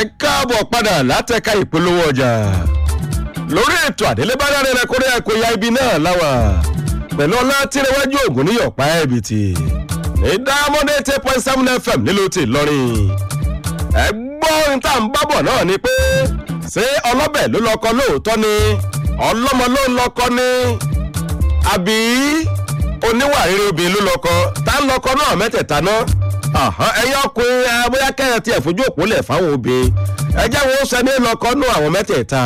káàbọ̀ padà látẹ̀ka ìpolówó ọjà lórí ètò àdélébádáre rẹ kórè ẹ̀kọ́ ya ibi náà láwà pẹ̀lú ọlá tìrẹwájú ògùn níyọ̀pá ẹ̀bìtì ní diamond eight point seven fm nílùú ti lọ́rin ẹgbọ́n tá à ń bábọ̀ náà ni pé ṣé ọlọ́bẹ̀ ló lọ́kọ lóòótọ́ ni ọlọ́mọ ló ń lọ́kọ ni àbí oníwà rere obìnrin ló lọ́kọ tá ń lọ́kọ náà mẹ́tẹ̀ẹ̀ta náà ẹ̀yin ọkùnrin ẹ bóyá kẹ́hìn tí ẹ̀ fojú òpó lẹ̀ fáwọn obìnrin ẹ jẹ́ wọn ó sẹ́ni lọ́kọ nú àwọn mẹ́tẹ̀ẹ̀ta.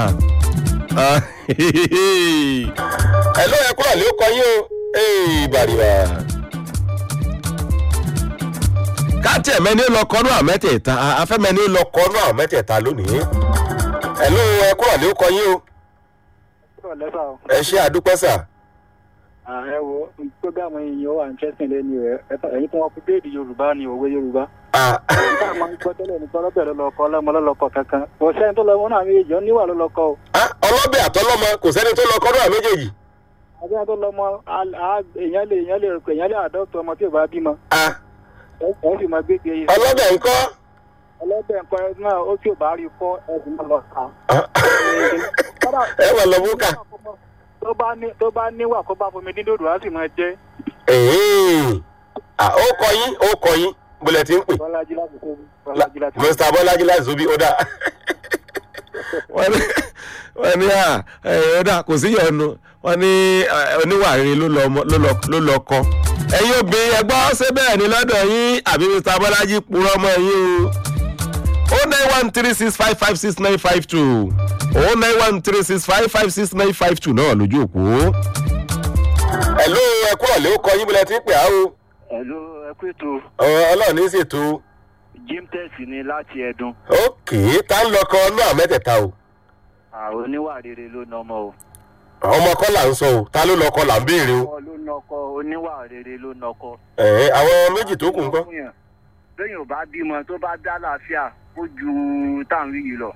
ẹ ló yẹ kúrò ló kọ yín o ìbàrìbà. káàtì ẹ̀mẹ́ni lọ́kọ nú àwọn mẹ́tẹ̀ẹ̀ta afẹ́mẹ́ni lọ́kọ nú àwọn mẹ́tẹ̀ẹ̀ta lónìí. ẹ ló yẹ kúrò ló kọ yín o. ẹ ṣe àdúpẹ́ sà ààrẹ wo gbọ́dọ̀ yìí ó wà ń tẹ́sìn lẹ́nu rẹ̀ ẹ̀yin tí wọ́n fi déèdì yorùbá ni òwe yorùbá. nígbà máa ń gbọ́ tẹ́lẹ̀ ní tọ́lọ́bẹ̀ ló lọ́kọ́ ọlọ́mọ ló lọ́kọ́ kankan kò sẹ́ni tó lọ wọn náà méjì ó níwà ló lọ́kọ́ o. ọlọ́bẹ̀ àtọlọ́mọ kò sẹ́ni tó lọ́kọ́ náà méjèèjì. àbí wọn tó lọ́mọ èèyàn lè èèyàn lè rò pé èèyàn lè àdọ́tọ̀ ọmọ tí ò bá bímọ. ẹ̀ sì máa gbégbé yìí. ọlọ́bẹ̀ ńkọ́. ọlọ́bẹ̀ nǹkan ẹ náà ó tí ò bá rí kọ́ ẹ sì máa lọ kà. ẹ wà lọ búkà tó bá ní tó bá níwà kó bá fomi dín dòdò á sì máa jẹ. ó kọ yín ó kọ yín bólẹ̀ tí ń pè. bọ́lájí láti tóbi. bọ́lájí láti tóbi. mr bọ́lájí láti tóbi ó dà. wọ́n ní à ó dà kò sí yọ̀ọ̀nù wọ́n ní oníwà rere ló lọ kọ. ẹ̀yin obìnrin ẹgbọ́n ṣé bẹ́ẹ̀ ni lọ́dọ̀ yín àbí mr bọ́lájí purọ́ mọ́ yín o. ó nine one three six five five six nine five two o nine one three six five five six nine five two náà lójú òpó. ẹ̀lú ẹ̀kú ọ̀lẹ́ ó kọ yín bílẹ̀ tí ń pè á o. ẹ̀lú ẹ̀kú ètò. ọlọ́run ní í ṣètò. jim tẹ́sì ni láti ẹ̀dùn. ókè tá ń lọkọ náà mẹ́tẹ̀ẹ̀ta o. àwọn oníwà rere ló nà ọmọ o. ọmọ kọ́ là ń sọ o ta ló lọkọ là ń béèrè o. ọkọ ló nọkọ oníwà rere ló nọkọ. ẹ̀ àwọn méjì tó kù ń kọ́. lẹ́yìn ò bá bímọ tó bá dá láàfíà ó ju táwọn yìí lọ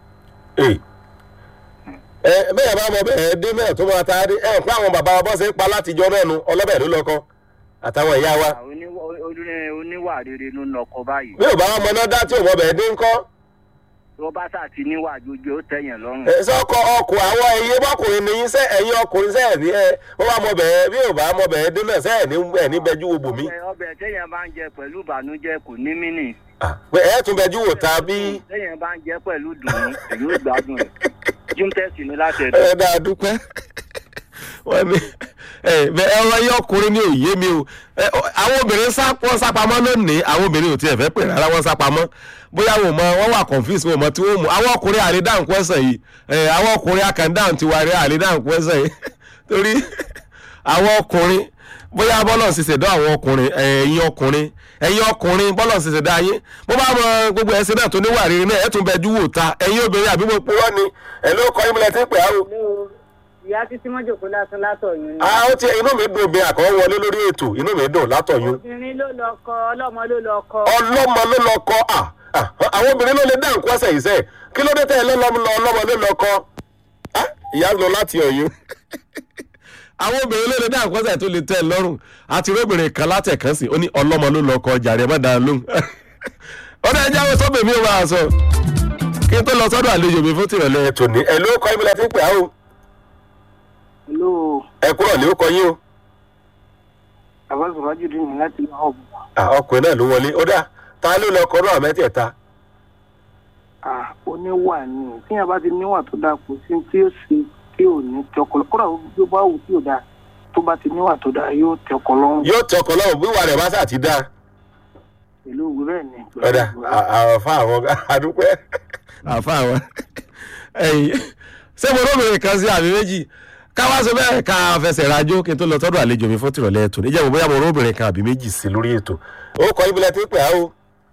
ẹ bẹ́ẹ̀ bá mọ bẹ́ẹ̀ dé mẹ́ẹ̀ tó máa ta dé ẹ pé àwọn bàbá wa bọ́ ṣe ń pa látijọ́ náà nu ọlọ́bẹ̀ ló lọ́kọ́ àtàwọn ìyá wa. oníwà rere ló nọkọ báyìí. bí ò bá ọmọ náà dá tí ò mọ bẹ́ẹ̀ dé ńkọ́. tó bá sà ti níwà jójú ó tẹ̀yàn lọ́rùn. ẹ sọkọ ọkùn àwọn ẹyẹ bọkùnrin nìyí sẹ ẹyin ọkùnrin sẹ ẹ ní ẹ wọn bá mọ bẹ́ẹ̀ bí ò bá mọ bẹ́ẹ̀ dé náà sẹ ẹ ní ẹ ní bẹjú wo bòmí. ọbẹ̀ tẹ̀yàn bá ń jẹ pẹ̀lú ìbànújẹ́ kò ní mínì. pé ẹ tún bẹjú wò ta bí. tẹ̀yàn bá ń jẹ pẹ̀lú dùnú èyí ó gbádùn rẹ̀ jimtẹ́sì ni láti ẹ̀dọ́. ẹ dáa dúpẹ́ wọ́n ní ẹ̀rọ yẹ ọkùnrin ní òye mi o àwọn obìnrin wọ́n sápamọ́ lónìí àwọn obìnrin ò tiẹ̀ fẹ́ pè rárá wọ́n sápamọ́ bóyá wò mọ wọ́n wà confuse wò mọ tí wọ́n mú àwọn ọkùnrin àrídáhùn kwẹ́sàn yìí àwọn ọkùnrin akàndáhùn ti wà rí àrídáhùn kwẹ́sàn yìí torí àwọn ọkùnrin bóyá bọ́lọ̀ ṣiṣẹ́ dán àwọn ọkùnrin ẹ̀yin ọkùnrin ẹ̀yin ọkùnrin bọ́lọ̀ ṣiṣẹ́ dán ayé bó bá mọ gbogbo ẹ̀sìn náà tó níwà rere náà ẹ̀ tún bẹ dúwò ta ẹ̀yin obìnrin àbí mo purọ́ ni ẹ̀ ló kọ́ ìmúlẹ̀ tí ń pè á o. ìyá títí mọ́jòkó lásán látọ̀yún ni. a ó ti inú mi dùn bí àkọ́ wọlé lórí ètò inú mi dùn látọ̀yún. obìnrin ló lọ kọ ọlọ́mọ ló lọ kọ. ọlọ́mọ ló lọ kọ àwọn obìnrin ló lè dá nǹkan ọ̀sẹ̀ yìí sẹ́ kí ló dé tẹ́ ẹ lọ́lọ́mọ ló lọ kọ ìyá lọ láti ọ̀yún àwọn obìnrin ló lè dá àkọsẹ̀ tó lè tẹ́ ẹ lọ́rùn àti róbìnrin kan látẹ̀kán sí ó ní ọlọ́mọ ló lọ kọ ọjà rẹ̀ má dáa lóhùn ọ̀dọ̀ ẹja wo sọ́bẹ̀ mi ò máa sọ kí n tó lọ sọ́dọ̀ àlejò mi fún tìrọ̀lẹ́ tòní ẹ ló kọ́ ibùdó tí ń pè á o. ẹ kúrò ní ó kọ yín o. àbáṣe májèlé ní láti lọ ọ̀bùn. ọkùnrin náà ló wọlé ó dá ta ló lọ kọ náà mẹ́tẹ̀ẹ̀ta. oníwà ni tíyẹn bá ti níwà tó dáa kò sí tí ó ṣe tí ò ní tẹ ọkọ lọ kódà bí ó bá wù tí ò dáa tó bá ti níwà tó dáa yóò tẹ ọkọ lọ́rùn. yóò tẹ ọkọ lọ́rùn bí wà rẹ̀ bá sà ti dáa. pẹ̀lú òwe bẹ́ẹ̀ ni. ọ̀dà àfa àwọn àdúpẹ́. àfa àwọn ẹ̀yìn ṣé mo lóbìnrin kan sí àmì méjì káwá sọ bẹ́ẹ̀ ká fẹsẹ̀ rajó kí n tó lọ tọ́dọ̀ àlejò mi fún tìrọ̀lẹ́ ètò níjẹ́ mo bóyá mo lóbìnrin kan àbí méjì sí lórí ètò. ó kọ ibùdó tí ń pè á o.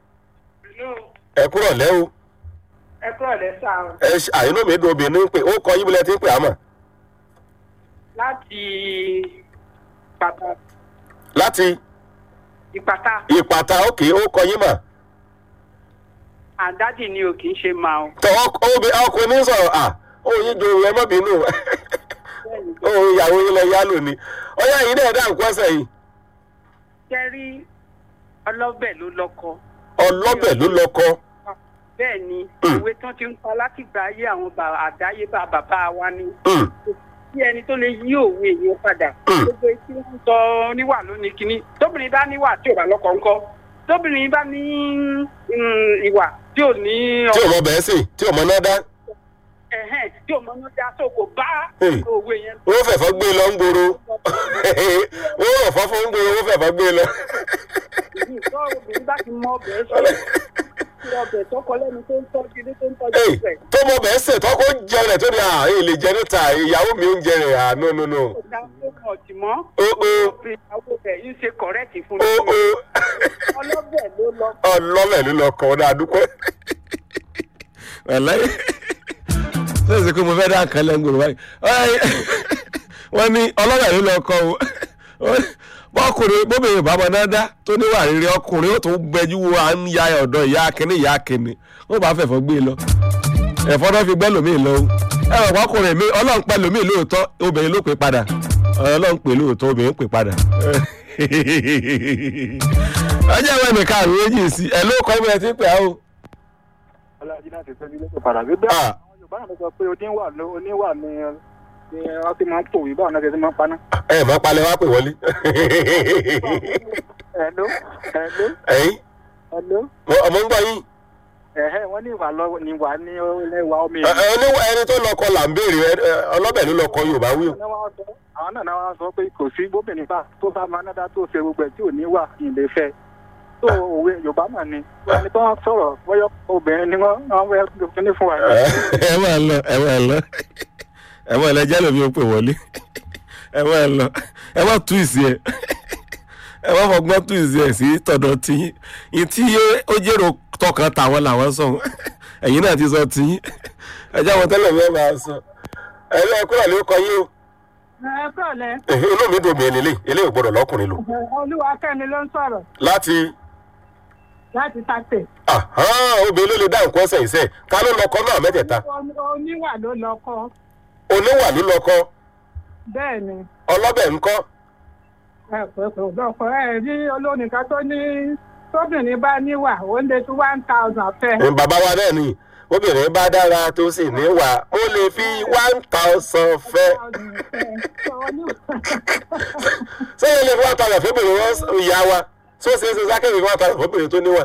ẹ kúrọ̀ lẹ́ o. ẹ kúrọ̀ lẹ́ sá o. ẹ àyínú mi dùn obìnrin pé ó kọ ibùdó tí ń pè á mọ̀ láti ìpàtà. láti. ìpàtà. ìpàtà òkè ó kọ yín mà. àdádì ni o kì í ṣe máa o. tọ ọkùnrin ní sọ̀rọ̀ à ó yín jo ẹ mọ́ bínú ó ìyàwó yín lọ yálò ni ọyá yìí náà dá nǹkan ọ̀sẹ̀ yìí. kẹ́rí ọlọ́bẹ̀ ló lọ́kọ. ọlọ́bẹ̀ ló lọ́kọ. bẹ́ẹ̀ ni Mm. òwe tán ti ń pa láti gba ayé àwọn bà- àdáyébá bàbá wa ni Mm, bí ẹni tó lè yí òwe yẹn padà Mm. gbogbo etí ń sọ níwà lónìí kínní tóbìnrin bá níwà tí ò bá lọ́kọ ńkọ́ tóbìnrin bá ní mm, ìwà tí ò ní tí ò mọ bẹ́ẹ̀ sè tí ò mọ náà dá ẹ̀hẹ́n tí ò mọ ní dá tó kò bá Mm. òwe yẹn wọ́n fẹ̀fọ́ gbé lọ ń gbòòrò wọ́n rọ̀ fọ́ fún ń gbòòrò wọ́n fẹ̀fọ́ gbé lọ. ìlú ìtọ́ obìnrin bá ti mọ ọbẹ̀ sọ tí ọbẹ̀ tọkọ lẹ́nu tó ń tọ́jú ilé tó ń tọ́jú Hey, ìfẹ́ tó mọ bẹ́ẹ̀ sè tọ́kọ jẹ rẹ̀ tó ní à èyí lè jẹ níta ìyàwó mi ń jẹ rẹ̀ à no no no. kò dá tó mọ̀ tì mọ́ Ó ó ìyàwó rẹ̀ yìí ṣe kọ̀rẹ́ẹ̀tì fún ó mi ó ọlọ́bẹ̀ ló lọ ọlọ́lẹ̀ ló lọ kọ́ ọ́ dáa dúpẹ́. Wẹ̀lẹ́ ṣé èsì pé mo fẹ́ dá nǹkan lẹ́ngbòrò báyìí Ọ̀rẹ́, wọ́n ní ọlọ́lẹ̀ ló lọ kọ́ o bọ́kùnrin bóbìnrin bàbá náà dá tó níwà rere ọkùnrin ó tún gbẹjú wo à ń ya ọ̀dọ̀ ìyá akínní ìyá akínní wọ́n bá fẹ̀fọ́ gbé e lọ ẹ̀fọ́ náà fi gbẹ́ lómi lọ o ẹ wọ̀ pọ́kùnrin mi ọlọ́run pẹ́ lómi lóòótọ́ obìnrin ló pè padà ọlọ́run pè lóòótọ́ obìnrin pè padà ọjọ́ ìwé nìkan àrùn méjì sí ẹ ló kọ́ ibi ẹ ti pè á o. ọlọ́run jíná ti tẹ́lẹ̀ lẹ́sẹ̀ padà gbé bẹ́ẹ̀ Ah. àwọn yorùbá náà ló sọ pé oníwà ló oníwà ni ni wọ́n ti máa ń pòwé báwọn náà ti máa ń paná. ẹ mọ palẹ wá pè wọlé. ẹ̀ló ẹ̀ló ẹyin ẹ̀ló ọmọ ń gbọ yín ẹ̀hẹ́ wọ́n ní ìwà lọ ní ìwà ní ìwà omi Ẹ- ẹ, oníwà ẹni tó lọkọ là ń béèrè ẹ, ẹ, ọlọ́bẹ̀ ló lọkọ yorùbá wí o. àwọn náà náà wá sọ pé kò sí gómìnà bá tó bá máa nádá tó ṣe gbogbo ẹ̀ tí ò ní wà ìlé fẹ́ tó òwe yorùbá mà ní ẹni tó wọ́n sọ̀rọ̀ bọ́yọ́ obìnrin ni wọ́n wọ́n wẹ́ kíní fún wa. ẹ máa lọ ẹ máa lọ ẹ máa lọ jálè mi ò pè wọlé ẹ máa lọ ẹ má tú ìsì ẹ ẹ má fọgbọ́n tú ìsì ẹ sí tọ̀dọ̀ tiyín ìtí ó jèrò tọkàn tàwọn làwọn sọ ẹ̀yin náà ti sọ tiyín ẹ jáwọ́ tẹ́lẹ̀ mi ẹ máa sọ ẹ lọ kúrò ló kọ yín o ẹ kọ́lẹ̀ Ẹ̀hìn, inú mi dùn mí eléyìí eléyìí ò gbọdọ̀ lọ́kùnrin lò olúwakẹ́mi ló ń sọ̀rọ̀ láti láti sàtẹ̀. ahán, obìnrin ló lè dá nǹkan ọ̀sẹ̀ ìṣe ká ló lọkọ náà mẹ́tẹ̀ẹ̀ta oníwà ló lọ kọ́ oníwà ló lọkọ bẹ́ẹ̀ ni ọlọ́bẹ̀ ńkọ́ ẹ pé kò lọ́kọ ẹ rí olónìkan tó ní tóbìnrin bá níwà ó lè tún one thousand fẹ́. Ní bàbá wa náà ni obìnrin bá dára tó sì níwà ó lè fi one thousand fẹ́ ṣé yẹn lè fi one thousand fóbìnrin wọn ìyá wa ṣó ṣe é ṣe sákẹ́rì one thousand fóbìnrin tó níwà.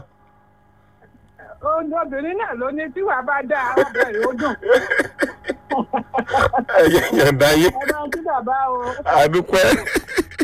obìnrin náà ló ní tíwà bá dá arábìnrin ó dùn. ẹ̀yẹ yẹn dá yé ẹ máa ń tí bàbá o. àdúpẹ́